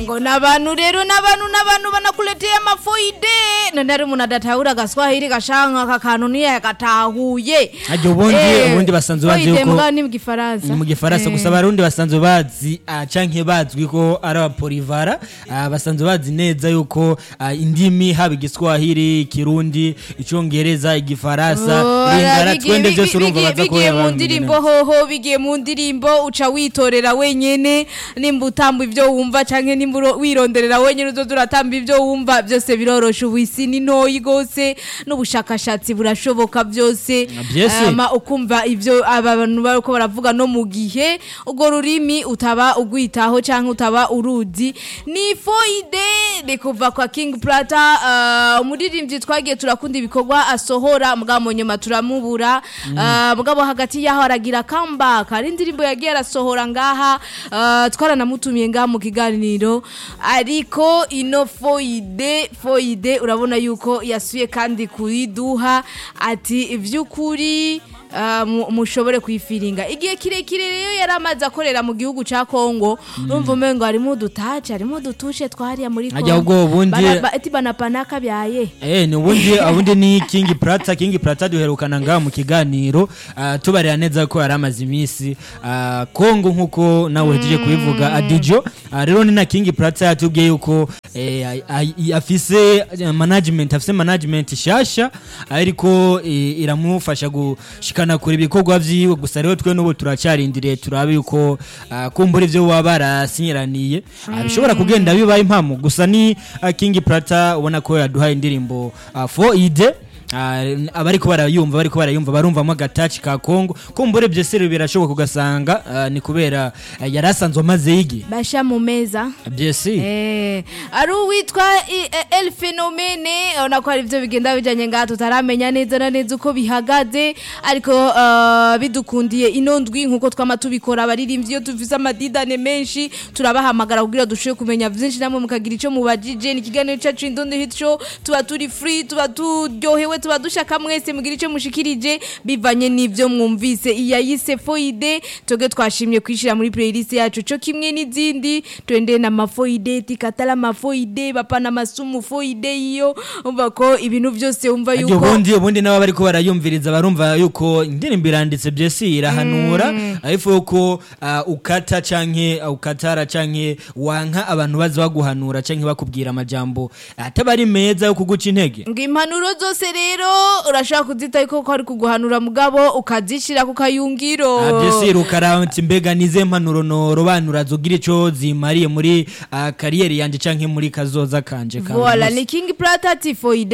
ngo n'abantu rero n'abantu n'abantu banakuleteye amafoide none ari umuntu adatahura agaswahili gashanka aka kantu ntiyagatahuye Aryo ubundi ubundi basanzwe bazi foide yuko mbwa ni mu gifaransa ni mu gifaransa Eh. gusa abarundi basanzwe bazi ah, canke bazwi ko ari abapolivara ah, basanzwe bazi neza yuko ah, indimi haba igiswahili ikirundi icongereza igifaransa Oh, lingara bigiye- twende bi- byose bi- urumva bigiye- baza ko bigiye mu yabamenye ndirimbo neza. hoho bigiye mu ndirimbo uca witorera wenyene nimba utamba ibyo wumva canke nimba uro- wironderera wenyene uzoza uratamba ibyo wumva byose birorosha ubu isi ni ntoyi gose n'ubushakashatsi burashoboka byose byese. Hama ukumva ivyo aba bantu bariko baravuga no mu gihe urwo rurimi utaba ugwitaho canke utaba uruzi ni foide ni kuva kwa King Plata uh, umuririmbyi twagiye turakunda ibikorwa asohora mugabo mu nyuma turamubura uh, mugabo hagati yaho aragira comeback ari indirimbo yagiye arasohora ngaha uh, twaranamutumiye ngaha mu kiganiro ariko ino foide foide urabona yuko yasuye kandi kuriduha ati ivy'ukuri uh, mu- mushobore kwifiringa igihe kirekire rero yari amaze akorera mu gihugu ca Kongo urumva umengo harimo udutace harimo udutushe twariya muri Ajya ubwo ubundi- Bana- ba- ati banapanaka byaye Eh ni ubundi ubundi ni King Prata King Prata duherukana ngaha mu kiganiro ah, tubarira neza ko yari amaze iminsi ah, Kongo nkuko nawe uhejeje kubivuga Adijo Ah, rero ni na King Prata yatubwiye yuko eh, ay- ay- afise eh, management afise management shasha ariko eh, iramufasha gushikana kure ibikorwa vyiwe gusa rero twe n'ubu turacyarindiriye turabe yuko ah, kumbura ivyo baba barasinyiraniye ah, bishobora kugenda bibaye impamo gusa ni ah, King Prata ubona ko yaduhaye indirimbo ah, for ide Ah, abariko barayumva bariko barayumva barumvamo agataci ka Kongo kumbure byose rero birashoboka ugasanga ah, ni kubera ah, yari asanzwe amaze yigi basha mu meza byese Eh, ari uwitwa i- e- El Phenomene urabona ko hari ibyo bigenda bijanye ngaha tutaramenya neza na neza uko bihagaze ariko uh, bidukundiye ino ndwi nkuko twama tubikora abaririmbyi iyo tuvize amadidane menshi turabahamagara kugira dushobore kumenya byinshi namwe mukagira ico mubajije ni ikiganiro cacu Indundi Hit Show tuba turi free tuba turyohewe tuba dushaka mwese mugira ico mushikirije bivanye n'ivyo mwumvise iyayise foide toge twashimye kwishira muri playlist yacu co kimwe n'izindi twende na mafoide tikatala mafoide bapana masumu foide iyo umva ko ibintu byose umva Ajya yuko ubundi ubundi nabo bariko barayumviriza barumva yuko indirimbo iranditse byese irahanura ariko yuko ah, ukata canke ah, ukatara canke wanka abantu baza baguhanura canke bakubwira amajambo ataba ari meza yo kuguca intege ngo impanuro zose rero urashaka kuzita ko ari kuguhanura mugabo ukazishira ku kayungiro byese rukaranti mbega nize mpanuro norobanura zogira ico zimariye muri ah, kariyeri yanje canke muri kazoza kanje ka Voila, buri ni King Plata ati foide